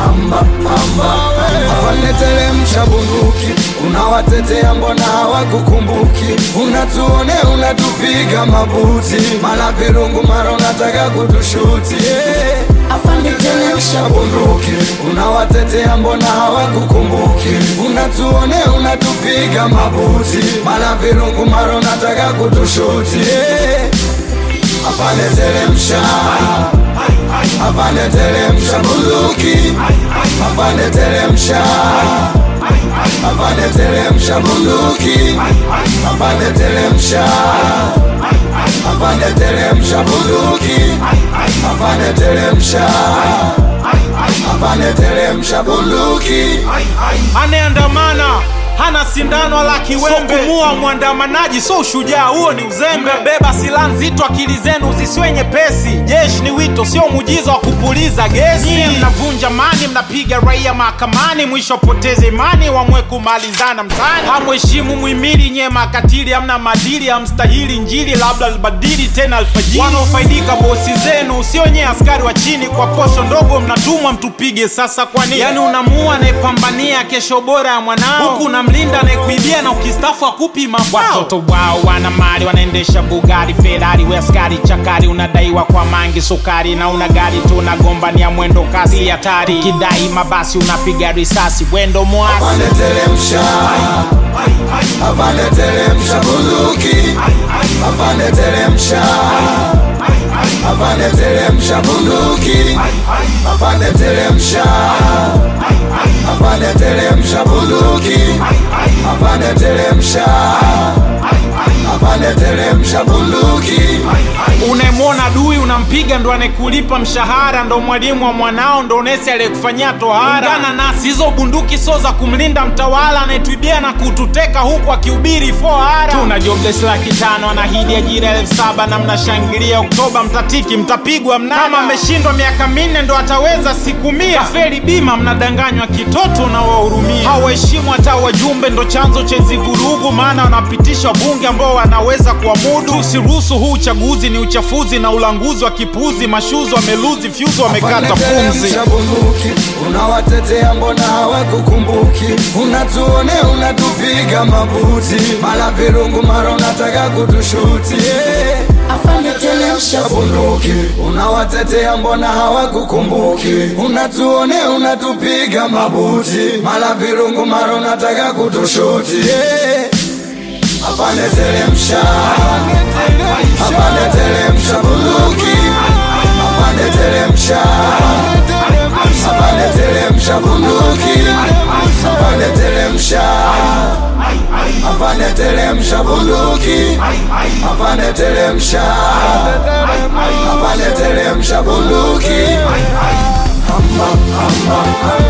amba amba afande teremsha bunduki unawatetea mbona hawakukumbuki unatuone unatupiga mabuti mala virungu mara unataka kutushuti yeah. afande teremsha bunduki unawatetea mbona hawakukumbuki unatuone unatupiga mabuti mala virungu mara unataka kutushuti yeah. afande teremsha afande teremsha bunduki afande teremsha afande teremsha bunduki afande teremsha afande teremsha bunduki afande teremsha afande teremsha bunduki anayeandamana hana sindano wala kiwembe, so kumua mwandamanaji so ushujaa, huo ni uzembe. Beba silaha nzito, akili zenu zisiwe nyepesi. Jeshi ni wito, sio muujiza wa kupuliza gesi. Nyie mnavunja mani, mnapiga raia mahakamani, mwisho poteze imani, wamwe kumalizana mtaani. Hamheshimu muhimili, nyie makatili, hamna madili, hamstahili Injili, labda libadili tena alfajiri. Wanaofaidika bosi zenu, sio nyie askari wa chini, kwa posho ndogo mnatumwa mtupige. Sasa kwa nini? Yani unamua anayepambania kesho bora ya mwanao, huku unamlinda anayekuibia na ukistafu akupi mafao. Watoto wao wana mali, wanaendesha Bugari, Ferrari, we askari chakari, unadaiwa kwa mangi sukari, na una gari tu unagombania mwendo kasi hatari, ukidai mabasi unapiga risasi, wendo mwasi afande teremsha afande teremsha bunduki afande teremsha afande teremsha bunduki afande teremsha afande teremsha bunduki afande teremsha afande teremsha bunduki unayemwona dui unampiga, ndo anayekulipa mshahara, ndo mwalimu wa mwanao, ndo nesi aliyekufanyia tohara. Ungana nasi, hizo bunduki sio za kumlinda mtawala anayetuibia na kututeka huku akihubiri fohara. Tuna jobless laki tano, anahidi ajira elfu saba na mnashangilia Oktoba, mtatiki mtapigwa mnada. Kama ameshindwa miaka minne ndo ataweza siku mia. Kafeli bima, mnadanganywa kitoto na wahurumia. Hawaheshimu hata wajumbe, ndo chanzo cha hizi vurugu, maana wanapitisha wabunge ambao wanaweza kuamudu. Tusiruhusu huu uchaguzi, ni uchafuzi na ulanguzi wa kipuzi. Mashuzi wameluzi fyuzi, wamekata pumzi. Teremsha bunduki unawatetea mbona hawakukumbuki unatuone unatupiga mabuti mala virungu mara unataka kutushuti yeah. afande teremsha bunduki unawatetea mbona hawakukumbuki unatuone unatupiga mabuti mala virungu mara unataka kutushuti yeah. afande teremsha afande teremsha bunduki afande teremsha afande teremsha bunduki afande teremsha afande teremsha bunduki afande teremsha afande teremsha bunduki Amba, amba,